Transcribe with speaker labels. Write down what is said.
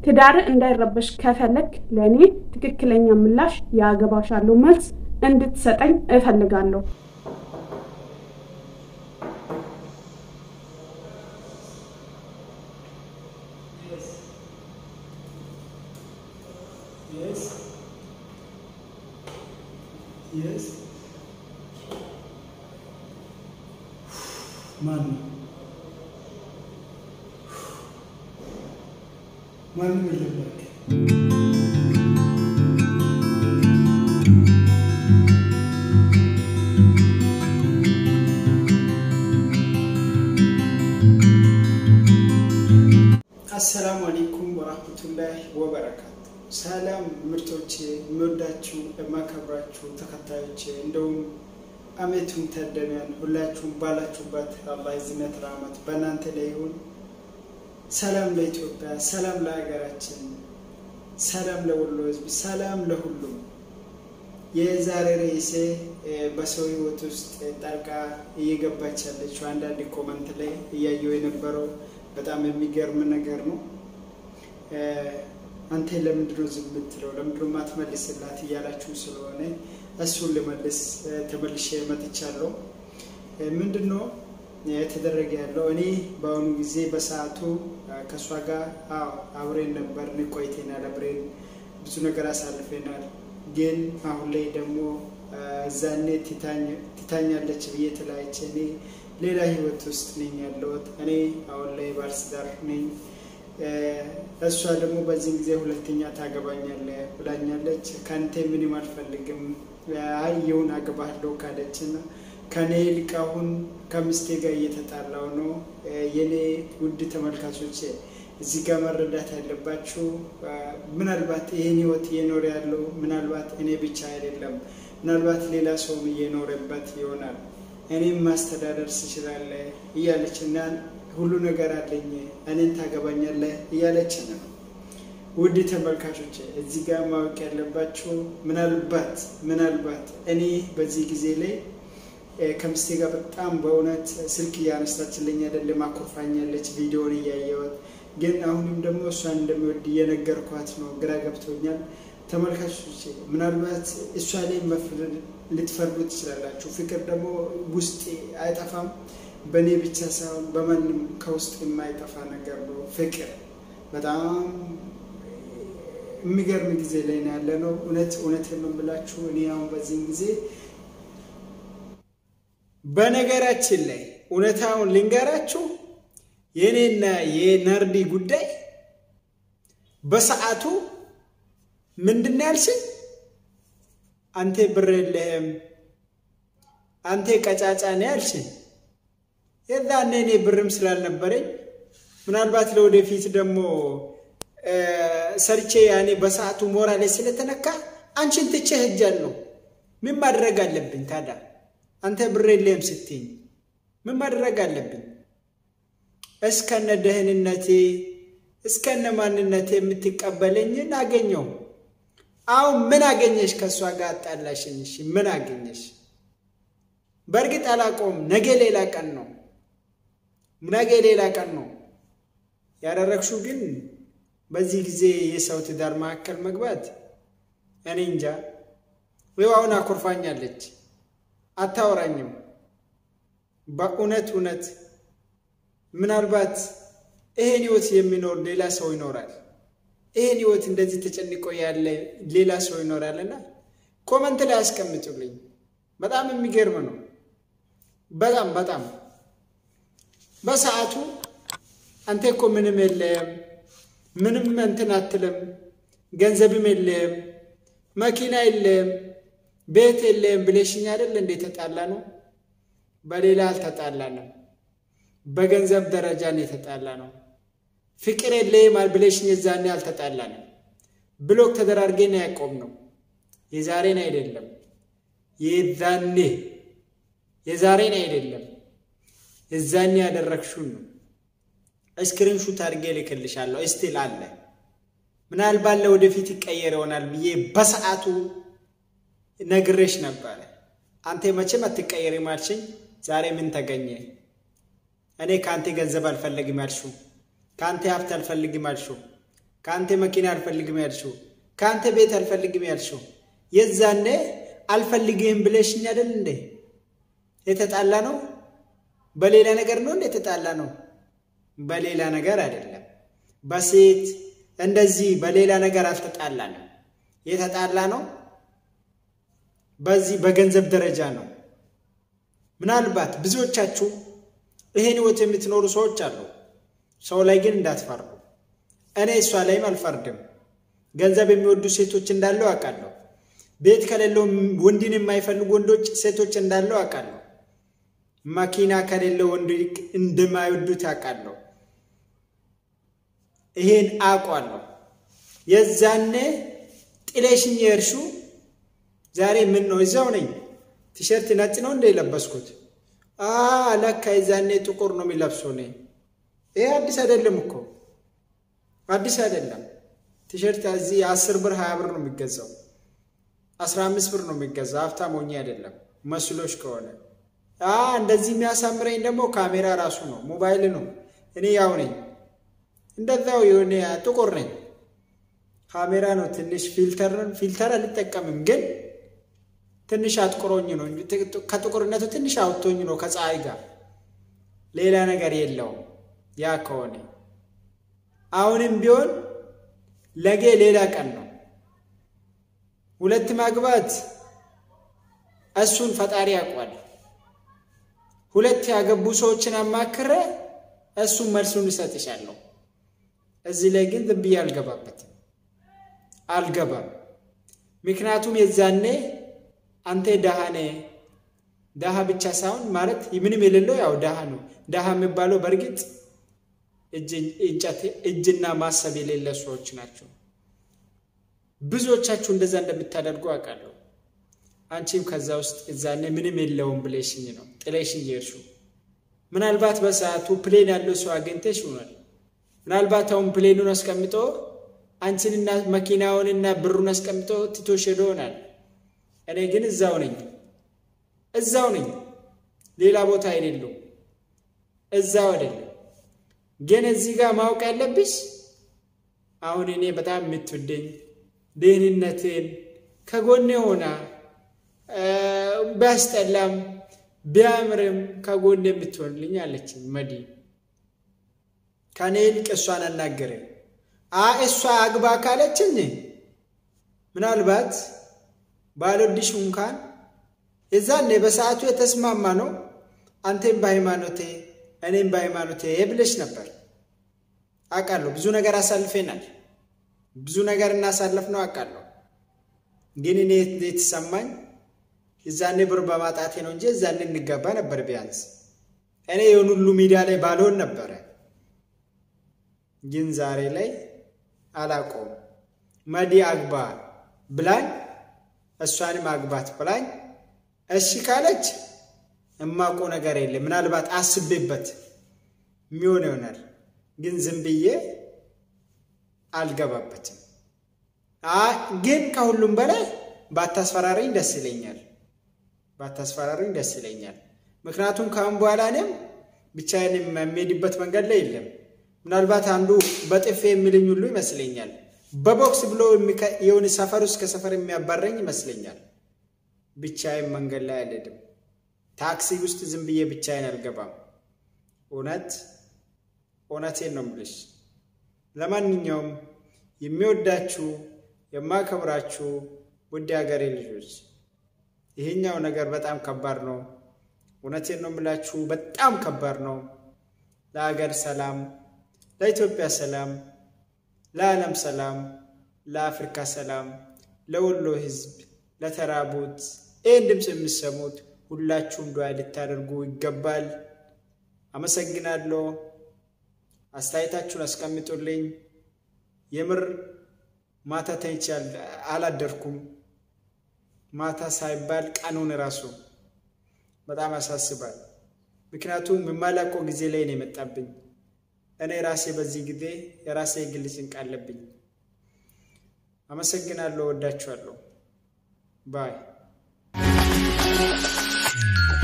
Speaker 1: ትዳር እንዳይረበሽ ከፈለግ ለእኔ ትክክለኛ ምላሽ ያገባሻለሁ መልስ እንድትሰጠኝ እፈልጋለሁ።
Speaker 2: ማን ማንም የለም። አሰላሙ አሌይኩም ወራህመቱላሂ ወበረካቱ። ሰላም ምርቶቼ፣ የምወዳችሁ የማከብራችሁ ተከታዮቼ፣ እንደውም አመቱን ተደሚያን ሁላችሁም ባላችሁበት አላህ ዝነት ራህመት በእናንተ ላይ ይሁን። ሰላም ለኢትዮጵያ፣ ሰላም ለሀገራችን፣ ሰላም ለወሎ ህዝብ፣ ሰላም ለሁሉም። የዛሬ ርዕሴ በሰው ህይወት ውስጥ ጣልቃ እየገባች ያለችው አንዳንድ ኮመንት ላይ እያየው የነበረው በጣም የሚገርም ነገር ነው። አንተ ለምንድነው ዝም የምትለው ለምንድነው ማትመልስላት እያላችሁ ስለሆነ እሱን ልመልስ ተመልሼ መጥቻለሁ። ምንድነው የተደረገ ያለው? እኔ በአሁኑ ጊዜ በሰዓቱ ከእሷ ጋር አብሬን ነበር ቆይተናል፣ አብሬን ብዙ ነገር አሳልፈናል። ግን አሁን ላይ ደግሞ እዛኔ ትታኛለች ብዬ ተለያይቼ እኔ ሌላ ህይወት ውስጥ ነኝ ያለሁት። እኔ አሁን ላይ ባለትዳር ነኝ። እሷ ደግሞ በዚህን ጊዜ ሁለተኛ ታገባኛለህ ብላኛለች። ከአንተ ምንም አልፈልግም፣ አይ ይሁን አገባለሁ ካለች እና ከኔ ይልቅ አሁን ከሚስቴ ጋር እየተጣላው ነው። የኔ ውድ ተመልካቾች እዚህ ጋር መረዳት ያለባችሁ ምናልባት ይህን ህይወት እየኖረ ያለው ምናልባት እኔ ብቻ አይደለም፣ ምናልባት ሌላ ሰውም እየኖረበት ይሆናል። እኔም ማስተዳደር ትችላለህ እያለች እና ሁሉ ነገር አለኝ እኔን ታገባኛለህ እያለች ነው። ውድ ተመልካቾች እዚህ ጋር ማወቅ ያለባችሁ ምናልባት ምናልባት እኔ በዚህ ጊዜ ላይ ከምስቴ ጋር በጣም በእውነት ስልክ እያነሳችልኝ አይደለም፣ አኮርፋኛለች ቪዲዮን እያየወት ግን አሁንም ደግሞ እሷን እንደሚወድ እየነገርኳት ነው። ግራ ገብቶኛል። ተመልካቾች ምናልባት እሷ ላይ ልትፈርዱ ትችላላችሁ። ፍቅር ደግሞ ውስጥ አይጠፋም። በእኔ ብቻ ሳይሆን በማንም ከውስጥ የማይጠፋ ነገር ነው ፍቅር። በጣም የሚገርም ጊዜ ላይ ነው ያለ ነው። እውነት እውነት የምንብላችሁ እኔ አሁን በዚህን ጊዜ በነገራችን ላይ እውነታውን ልንገራችሁ የእኔና የነርዲ ጉዳይ በሰዓቱ ምንድን ነው ያልሽኝ? አንተ ብር የለህም፣ አንተ ቀጫጫ ነው ያልሽኝ። የዛኔ እኔ ብርም ስላልነበረኝ ምናልባት ለወደፊት ደግሞ ሰርቼ ያኔ በሰዓቱ ሞራሌ ስለተነካ አንቺን ትቼ ሄጃለሁ። ምን ማድረግ አለብኝ ታዲያ? አንተ ብር የለህም ስትይኝ ምን ማድረግ አለብኝ? እስከነ ደህንነቴ እስከነ ማንነቴ የምትቀበለኝን አገኘው። አሁን ምን አገኘሽ? ከእሷ ጋር አጣላሽኝ። እሺ ምን አገኘሽ? በእርግጥ አላውቀውም። ነገ ሌላ ቀን ነው። ነገ ሌላ ቀን ነው ያደረግሽው። ግን በዚህ ጊዜ የሰው ትዳር መካከል መግባት እኔ እንጃ። ይኸው አሁን አኮርፋኛለች፣ አታወራኝም። በእውነት እውነት ምናልባት ይሄን ህይወት የሚኖር ሌላ ሰው ይኖራል። ይሄን ህይወት እንደዚህ ተጨንቆ ያለ ሌላ ሰው ይኖራልና ኮመንት ላይ አስቀምጡልኝ። በጣም የሚገርም ነው። በጣም በጣም በሰዓቱ አንተ እኮ ምንም የለም ምንም እንትን አትልም፣ ገንዘብም የለም፣ መኪና የለም፣ ቤት የለም ብለሽኝ አይደል እንዴ? ተጣላ ነው። በሌላ አልተጣላንም። በገንዘብ ደረጃ ነው የተጣላ ነው። ፍቅር የለህም ብለሽኝ የዛኔ አልተጣላንም። ብሎክ ተደራርገን ያቆም ነው። የዛሬን አይደለም የዛኔ የዛሬን አይደለም የዛኔ ያደረግሽውን ነው። እስክሪን ሹት አድርጌ ልክልሻለሁ። እስቲል አለ ምናልባት ለወደፊት ይቀየር ይሆናል ብዬ በሰዓቱ ነግሬሽ ነበረ። አንተ መቼም አትቀየሪም አልሽኝ። ዛሬ ምን ተገኘ? እኔ ከአንተ ገንዘብ አልፈልግም አልሽው፣ ከአንተ ሀብት አልፈልግም አልሽው። ከአንተ መኪና አልፈልግም ያልሽው፣ ከአንተ ቤት አልፈልግም ያልሽው የዛኔ አልፈልግህም ብለሽኝ አይደል እንዴ? የተጣላ ነው በሌላ ነገር ነው እንዴ? የተጣላ ነው በሌላ ነገር አይደለም። በሴት እንደዚህ በሌላ ነገር አልተጣላንም። የተጣላ ነው በዚህ በገንዘብ ደረጃ ነው። ምናልባት ብዙዎቻችሁ ይሄን ህይወት የምትኖሩ ሰዎች አሉ። ሰው ላይ ግን እንዳትፈርዱ። እኔ እሷ ላይም አልፈርድም። ገንዘብ የሚወዱ ሴቶች እንዳለው አውቃለሁ። ቤት ከሌለው ወንድን የማይፈልጉ ወንዶች ሴቶች እንዳለው አውቃለሁ። መኪና ከሌለው ወንድ እንደማይወዱት አውቃለሁ። ይሄን አውቋለሁ። የዛኔ ጥሌሽኝ የእርሹ ዛሬ ምን ነው እዛው ነኝ። ቲሸርት ነጭ ነው እንደ የለበስኩት ለካ የዛኔ ጥቁር ነው የሚለብሰው። እኔ ይሄ አዲስ አይደለም እኮ አዲስ አይደለም። ቲሸርት እዚህ አስር ብር ሀያ ብር ነው የሚገዛው፣ አስራ አምስት ብር ነው የሚገዛው። ሀብታም ሆኜ አይደለም መስሎች ከሆነ እንደዚህ የሚያሳምረኝ ደግሞ ካሜራ ራሱ ነው ሞባይል ነው። እኔ ያው ነኝ እንደዛው የሆነ ጥቁር ነኝ። ካሜራ ነው ትንሽ ፊልተር ፊልተር አልጠቀምም፣ ግን ትንሽ አጥቁሮኝ ነው ከጥቁርነቱ ትንሽ አውጥቶኝ ነው ከፀሐይ ጋር ሌላ ነገር የለውም። ያ ከሆነ አሁንም ቢሆን ለጌ ሌላ ቀን ነው። ሁለት ማግባት እሱን ፈጣሪ ያውቋል። ሁለት ያገቡ ሰዎችን አማክረ እሱን መልሱን እሰጥሻለሁ። እዚህ ላይ ግን ዝም ብዬ አልገባበትም አልገባም። ምክንያቱም የዛኔ አንተ ደሃ ነህ። ደሃ ብቻ ሳይሆን ማለት ምንም የሌለው ያው ደሃ ነው። ደሃ የሚባለው በእርግጥ እጅና ማሰብ የሌለ ሰዎች ናቸው። ብዙዎቻችሁ እንደዛ እንደምታደርጉ አውቃለሁ። አንቺም ከዛ ውስጥ እዛኔ ምንም የለውም ብለሽኝ ነው ጥለሽኝ የሄድሽው። ምናልባት በሰዓቱ ፕሌን ያለው ሰው አግኝተሽ ይሆናል። ምናልባት አሁን ፕሌኑን አስቀምጦ አንቺንና መኪናውንና ብሩን አስቀምጦ ትቶሽ ሄዶ ይሆናል። እኔ ግን እዛው ነኝ፣ እዛው ነኝ፣ ሌላ ቦታ አይደለሁ፣ እዛው አይደለም። ግን እዚህ ጋር ማወቅ ያለብሽ አሁን እኔ በጣም የምትወደኝ ደህንነትን ከጎኔ ሆና ቢያስጠላም ቢያምርም ከጎኔ የምትሆንልኝ አለችኝ መዲ ከኔ ይልቅ እሷን አናገረ እሷ አግባ ካለችኝ ምናልባት ባልወድሽ እንኳን የዛኔ በሰዓቱ የተስማማ ነው። አንቴም በሃይማኖቴ እኔም በሃይማኖቴ ብለሽ ነበር። አውቃለሁ። ብዙ ነገር አሳልፌናል። ብዙ ነገር እናሳለፍ ነው አውቃለሁ። ግን እኔ የተሰማኝ የዛኔ ብር በማጣቴ ነው እንጂ የዛኔ እንገባ ነበር። ቢያንስ እኔ የሆኑ ሁሉ ሚዲያ ላይ ባልሆን ነበረ። ግን ዛሬ ላይ አላቆም መዲ አግባ ብላኝ እሷንም አግባት ብላኝ እሺ ካለች እማቆ ነገር የለም። ምናልባት አስቤበት የሚሆን ይሆናል። ግን ዝም ብዬ አልገባበትም። ግን ከሁሉም በላይ ባታስፈራሪኝ ደስ ይለኛል። ባታስፈራሪኝ ደስ ይለኛል። ምክንያቱም ከአሁን በኋላ እኔም ብቻዬን የሚሄድበት መንገድ ላይ የለም። ምናልባት አንዱ በጥፌ የሚልኝ ሁሉ ይመስለኛል። በቦክስ ብሎ የሆነ ሰፈር ውስጥ ከሰፈር የሚያባረኝ ይመስለኛል። ብቻዬን መንገድ ላይ አልሄድም። ታክሲ ውስጥ ዝም ብዬ ብቻዬን አልገባም። እውነት እውነቴን ነው የምልሽ። ለማንኛውም የሚወዳችሁ የማከብራችሁ ውድ ሀገሬ ልጆች ይሄኛው ነገር በጣም ከባድ ነው። እውነቴን ነው የምላችሁ፣ በጣም ከባድ ነው። ለሀገር ሰላም፣ ለኢትዮጵያ ሰላም፣ ለዓለም ሰላም፣ ለአፍሪካ ሰላም፣ ለወሎ ሕዝብ፣ ለተራቡት ይህን ድምፅ የሚሰሙት ሁላችሁም ዱዓ ልታደርጉ ይገባል። አመሰግናለሁ። አስተያየታችሁን አስቀምጡልኝ። የምር ማታ ተኝቼ አላደርኩም። ማታ ሳይባል ቀኑን ራሱ በጣም ያሳስባል። ምክንያቱም የማላውቀው ጊዜ ላይ ነው የመጣብኝ። እኔ ራሴ በዚህ ጊዜ የራሴ የግል ጭንቅ አለብኝ። አመሰግናለሁ። ወዳችኋለሁ። ባይ